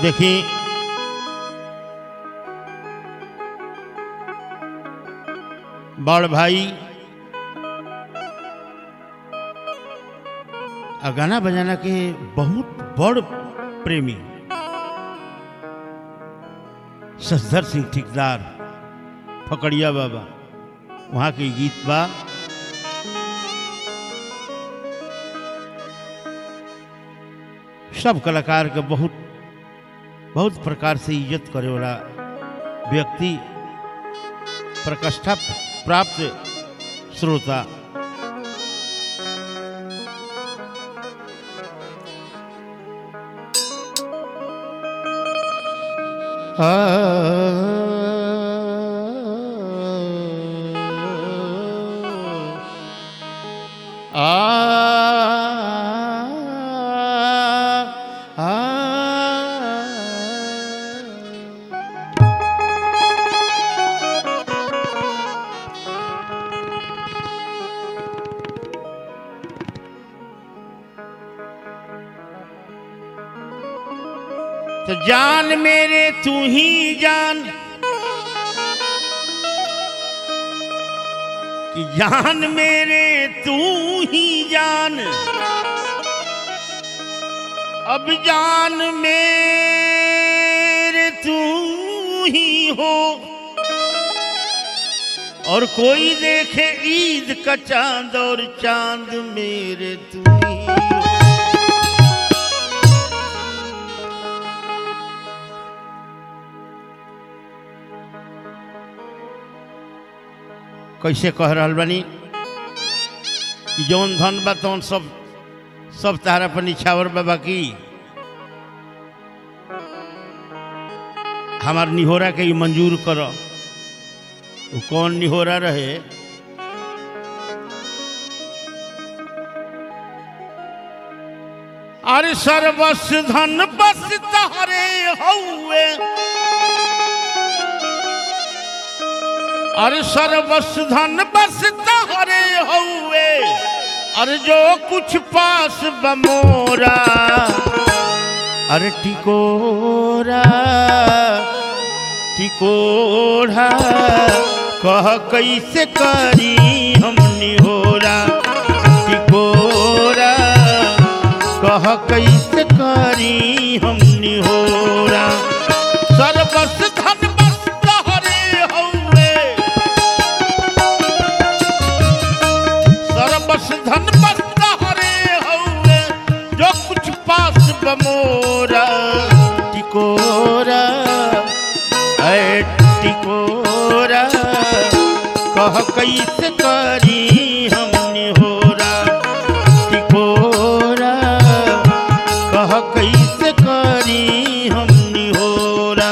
देखी बड़ भाई आ गाना बजाना के बहुत बड़ प्रेमी ससधर सिंह ठेकेदार फकड़िया बाबा वहाँ के गीत बा सब कलाकार के बहुत बहुत प्रकार से इज्जत करे वाला व्यक्ति प्रकष्ठा प्राप्त श्रोता तो जान मेरे तू ही जान कि जान मेरे तू ही जान अब जान मेरे तू ही हो और कोई देखे ईद का चांद और चांद मेरे तू ही हो कैसे कह रहल बानी कि जौन धन बा तौन सब सब तारा पर निछावर बाबा की हमार निहोरा के ई मंजूर कर वो कौन निहोरा रहे अरे सर्वस धन बस तहरे हौवे अरे सर्वस धन बस तहरे हौवे अरे जो कुछ पास बमोरा अरे टिकोरा टिकोरा कह कैसे करी हम निहोरा टिकोरा कह कैसे करी हम निहोरा सर्वस धन बस तहरे हौवे सर्वस धन बस तहरे हौवे जो कुछ पास बमोरा टिकोरा ऐ टिकोरा कह कैसे करी हम निहोरा टिकोरा कह कैसे करी हम निहोरा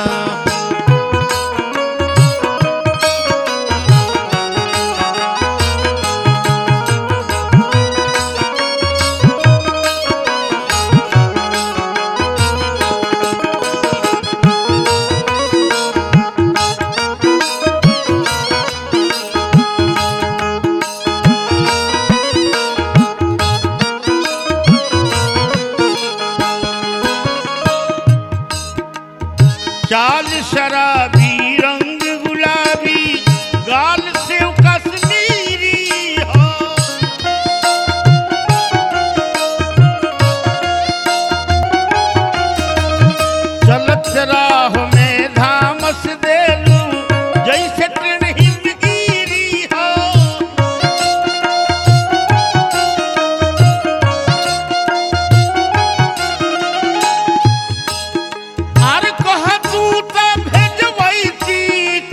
चाल शराबी रंग गुलाबी गाल से कश्मीरी हो चलत राह में धामस देलू जैसे ट्रेन हिंदगीरी हो अरे कह तू त भेजबैती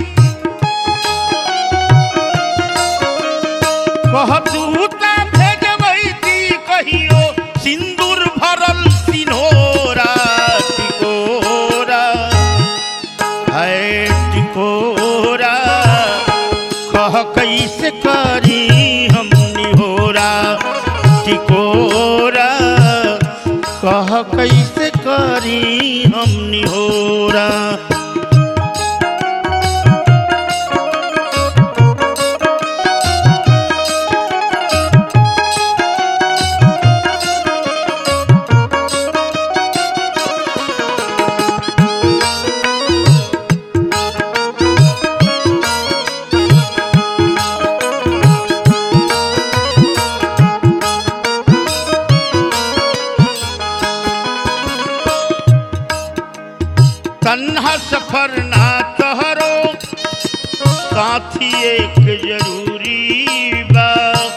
कह तू त भेजबैती कहियो सिंदूर भरल सिन्होरा टिकोरा है टिकोरा कह कैसे करी हम निहोरा टिकोरा कह कैसे करी हम निहोरा सफर ना तहरो साथी एक जरूरी बा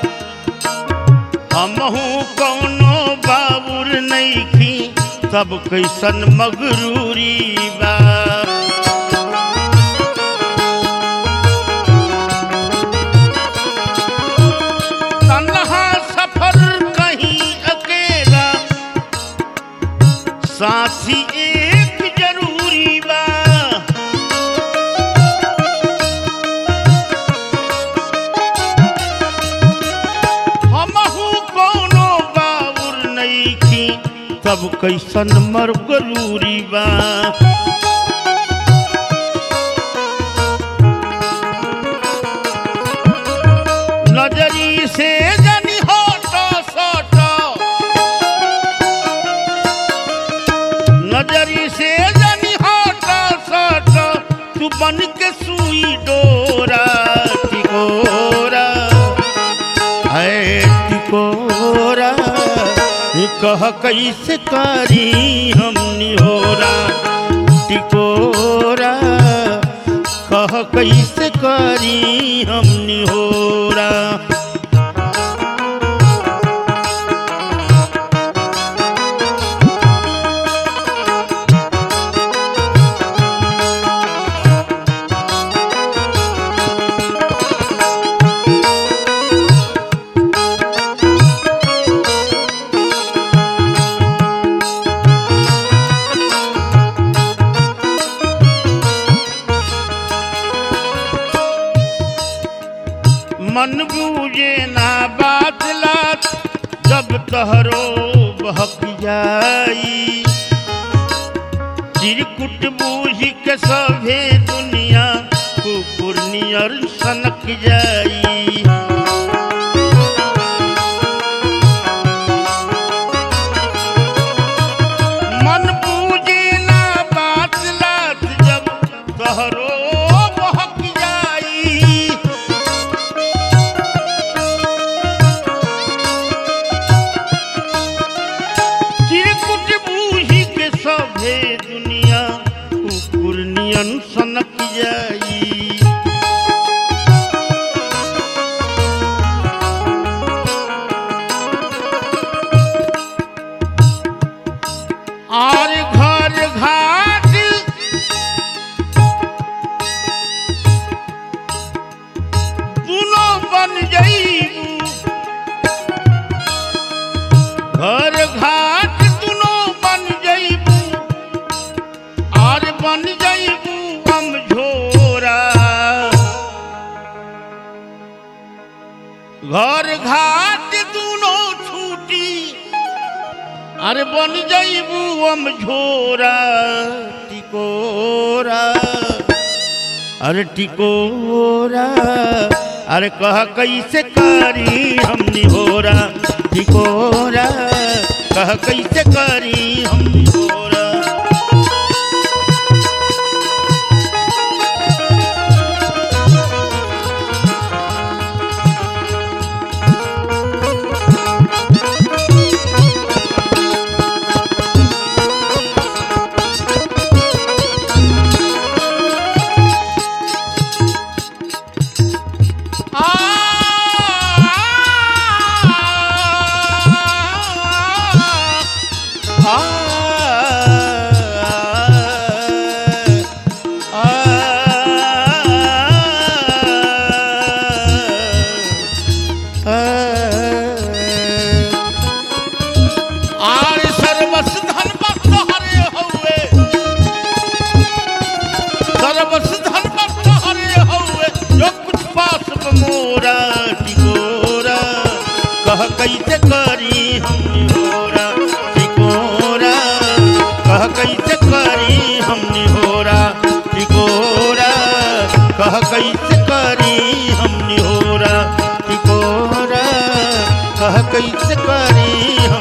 हमहू कौनो बाबुर नईखी सब कैसन मगरूरी बा तन्हा सफर कहीं अकेला साथी एक जरूरी बा हमहू कोनो बाबुर नईखी तब कैसन मर गरूरी बा नजरी से जनी होटो सोटो नजरी से जनी होटो सोटो तू बन के सुई डोरा टिकोरा है टिकोरा ये कह कैसे करी हमनी होरा टिकोरा कह कैसे करी हमनी होरा मन बूझे ना बात लात जब तहरो बहक जाई चिरकुट बूझ के सभे दुनिया कुकुर नियर सनक जाई मन बूझे ना बात लात जब तहरो बहक जाई चिरकुट बूझी के सभे दुनिया कुकुर नियन सनक जाई और घर घाट दुनो बन जाइबू घर घाट दुनो बन जइबू और बन जइबू हम झोरा घर घाट दुनो छूटी अरे बन जइबू हम झोरा टिकोरा अरे टिकोरा अरे कह कैसे करी हम निहोरा टिकोरा कह कैसे करी हम निहोरा आर सर्वस धन भक्त हरे हौवे सर्वस धन भक्त हरे हौवे जो कुछ पास मोरा टिकोरा कह कैसे करी हम निहोरा टिकोरा कह कैसे करी हम निहोरा टिकोरा कह कैसे करी हम निहोरा टिकोरा कह कैसे करी हम